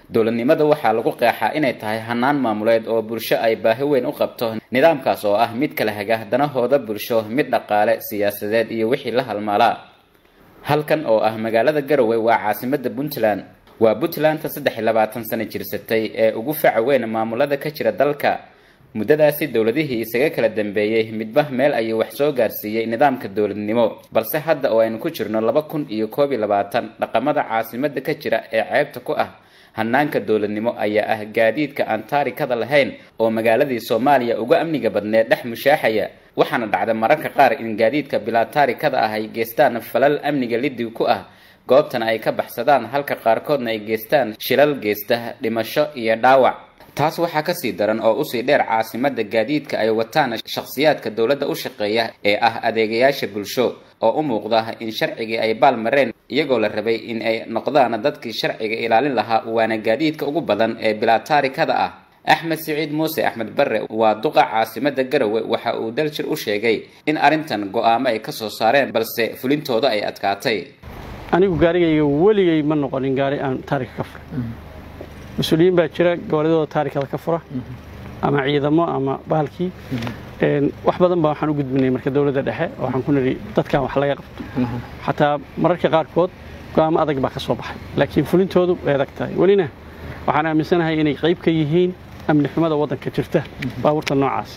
dowladnimada waxaa lagu qeexaa inay tahay hanaan maamuleed oo bulsho ay baahi weyn u qabto nidaamkaas oo ah mid kala haga danahooda bulsho mid dhaqaale siyaasadeed iyo wixii la halmaalaa halkan oo ah magaalada garowe waa caasimada puntland waa puntlandta saddex iyo labaatan sano jirsatay ee ugu faca weyn maamulada ka jira dalka muddadaasi dowladihii isaga kala dambeeyey midba meel ayuu wax soo gaarsiiyey nidaamka dowladnimo balse hadda oo aynu ku jirno laba kun iyo koob iyo labaatan dhaqamada caasimada ka jira ee ceebta ku ah hanaanka dowladnimo ayaa ah gaadiidka aan taarikada lahayn oo magaaladii soomaaliya uga amniga badneed dhex mushaaxaya waxaana dhacda mararka qaar in gaadiidka bilaa taarikada ah ay geystaan falal amniga liddig ku ah goobtana ay ka baxsadaan halka qaarkoodna ay geystaan shilal geysta dhimasho iyo dhaawac taas waxaa kasii daran oo usii dheer caasimada gaadiidka ay wataan shakhsiyaadka dowladda u shaqeeya ee ah adeegayaasha bulsho oo u muuqda in sharcigii ay baal mareen iyagoo la rabay in ay noqdaan dadkii sharciga ilaalin lahaa waana gaadiidka ugu badan ee bilaa taarikada ah axmed siciid muuse axmed barre waa duqa caasimada garowe waxa uu daljir u sheegay in arrintan go-aamo ay kasoo saareen balse fulintooda ay adkaatay anigu gaarigayga weligay ma noqonin gaari aan taarika ka furay mas-uuliyiin baa jira goboladooda taarikada ka fura ama ciidamo ama bahalkii wax badan baa waxaan u gudbinay marka dowladda dhexe waxaan ku nidhi dadkan wax laga qabto xataa mararka qaarkood go-aamo adag baa ka soo baxay laakiin fulintoodu way adag tahay welina waxaan aaminsanahay inay qayb ka yihiin amni xumada waddanka jirta baabuurta noocaas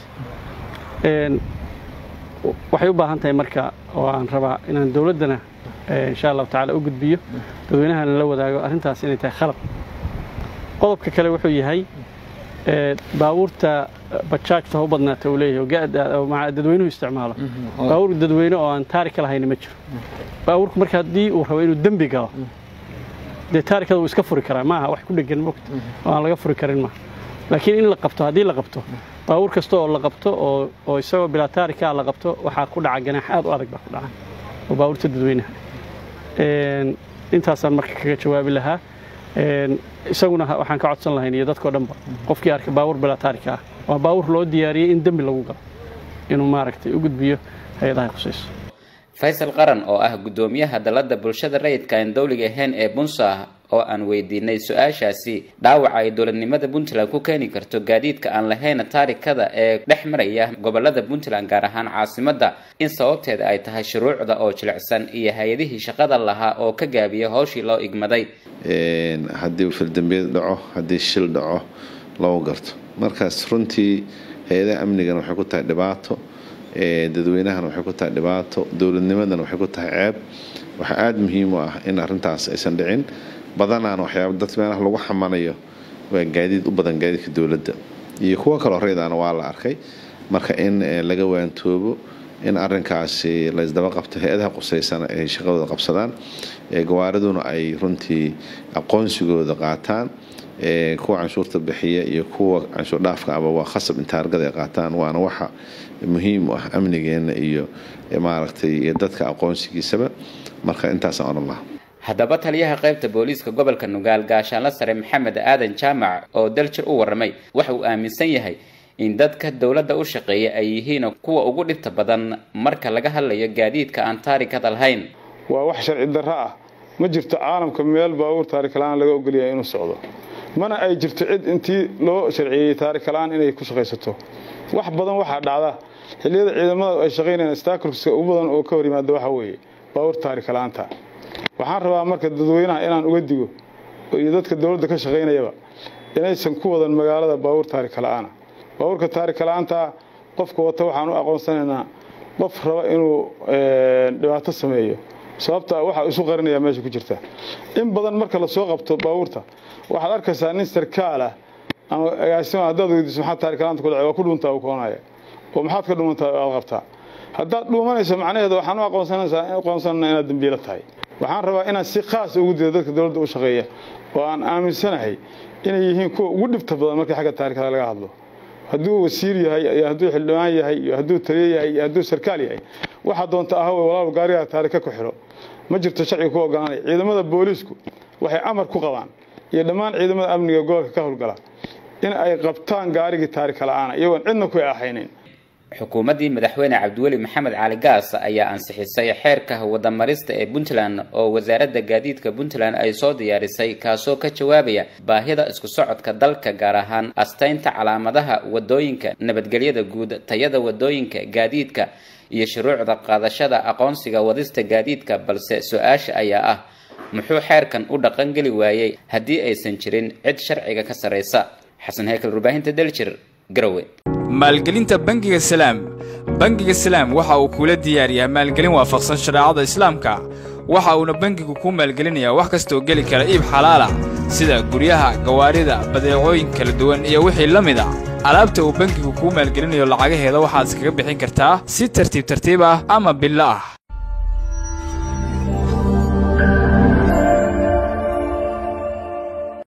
waxay u baahan tahay marka oo aan rabaa inaan dowladdana insha allahu tacaala u gudbiyo dadweynahana la wadaago arrintaas inay tahay khalad qodobka kale wuxuu yahay baabuurta bajaajta ha u badnaata uu leeyahay dadweynuhu isticmaalo baabuur dadweyne oo aan taarika lahayna ma jiro baabuurku marka haddii uu rabo inuu dembi galo dee taarikada wuu iska furi karaa maaha wax ku dhegan mogta oo aan laga furi karin maaha laakiin in la qabto haddii la qabto baabuur kasta oo la qabto oo isagoo bilaa taarikaa la qabto waxaa ku dhaca ganaax aad u adag baa ku dhaca oo baabuurta dadweynaha intaasaan marka kaga jawaabi lahaa isaguna waxaan ka codsan lahayn iyo dadkao dhanba qofkii arka baabuur bilaa taarika ah waa baabuur loo diyaariyey in dembi lagu galo inuu maaragtay u gudbiyo hay-adaha khusayso faysal qaran oo ah guddoomiyaha dalladda bulshada rayidka aan dowliga ahayn ee bunsa oo aan weydiinay su-aashaasi dhaawaca ay dowladnimada puntland ku keeni karto gaadiidka aan lahayn taarikada ee dhex maraya gobolada puntland gaar ahaan caasimadda in sababteeda ay tahay shuruucda oo jilicsan iyo hay-adihii shaqada lahaa oo ka gaabiya howshii loo igmaday haddii fildambeed dhaco haddii shil dhaco loo garto markaas runtii hay-adaha amnigana waxay ku tahay dhibaato dadweynahana waxay ku tahay dhibaato dowladnimadana waxay ku tahay ceeb waxaa aada muhiim u ah in arintaas aysan dhicin badanaana waxyaaba dad meelaha lagu xamanayo waa gaadiid u badan gaadiidka dowladda iyo kuwo kaloo reedaana waa la arkay marka in laga waantoobo in arinkaasi laysdaba qabto hay-adaha qusaysana ay shaqadooda qabsadaan gawaariduna ay runtii aqoonsigooda qaataan kuwa canshuurta bixiya iyo kuwa canshuur dhaafka aba waa khasab in taargada ay qaataan waana waxa muhiim u ah amnigeena iyo maaragtay iyo dadka aqoonsigiisaba marka intaasaan odhan lahaa haddaba taliyaha qaybta booliiska gobolka nugaal gaashaanla sare maxamed aadan jaamac oo daljir u warramay waxa uu aaminsan yahay in dadka dowladda u shaqeeya ay yihiin kuwa ugu dhibta badan marka laga hadlayo gaadiidka aan taarikada lahayn waa wax sharci darro ah ma jirto caalamka meel baabuur taarikalaan laga ogolyahay inuu socdo mana ay jirto cid intii loo sharciyeeyey taarikalaan inay ku shaqaysato wax badan waxaa dhacda xilliyada ciidamada ay shaqaynayaan stakulska ugu badan oo ka hor yimaada waxa weeye baabuur taarikalaanta waxaan rabaa marka dadweynaha inaan uga digo iyo dadka dowladda ka shaqaynayaba inaysan ku wadan magaalada baabuur taarikala'aana baabuurka taarikala'aanta qofka wata waxaan u aqoonsanaynaa qof raba inuu dhibaato sameeyo sababta waxaa isu qarinaya meesha ku jirta in badan marka lasoo qabto baabuurta waxaad arkaysaa nin sarkaal ah ama agaasima haddaad weydiiso maxaa taarikalaanta ku dhacay waa ku dhuuntaa uu koonaya oo maxaad ka dhumantaa aad qabtaa haddaad dhuumanayso macnaheeda waxaan u aqoonsanaysaa aqoonsanana inaad dambiilo tahay waxaan rabaa inaan si khaas ugu dido dadka dowladda u shaqeeya oo aan aaminsanahay inay yihiin kuwa ugu dhibta badan markii xagga taarikada laga hadlo hadduu wasiir yahay iyo hadduu xildhibaan yahay iyo hadduu taliye yahay iyo hadduu sarkaal yahay waxaa doonta ah walaal gaarigaa taarika ku xidho ma jirto sharciga ku oggolaanaya ciidamada booliisku waxay amar ku qabaan iyo dhammaan ciidamada amniga gobolka ka howlgala in ay qabtaan gaarigii taarika la'aana iyagoon cidna ku ahaynayn xukuumaddii madaxweyne cabdiweli maxamed cali gaas ayaa ansixisay xeerka wadamarista ee puntland oo wasaaradda gaadiidka puntland ay soo diyaarisay kaasoo ka jawaabaya baahida isku socodka dalka gaar ahaan astaynta calaamadaha wadooyinka nabadgelyada guud tayada wadooyinka gaadiidka iyo shuruucda qaadashada aqoonsiga wadista gaadiidka balse su-aasha ayaa ah muxuu xeerkan u dhaqangeli waayey haddii aysan jirin cid sharciga ka sarraysa xasan heykal warbaahinta daljir garowe maalgelinta bangiga salaam bangiga salaam waxa uu kuula diyaariyaa maalgelin waafaqsan shareecada islaamka waxa uuna bangigu kuu maalgelinayaa wax kastaoo geli kara iib xalaala sida guryaha gawaarida badeecooyin kala duwan iyo wixii la mid a alaabta uu bangigu kuu maalgelinayo lacagaheeda waxaad iskaga bixin kartaa si tartiib tartiib ah ama billo ah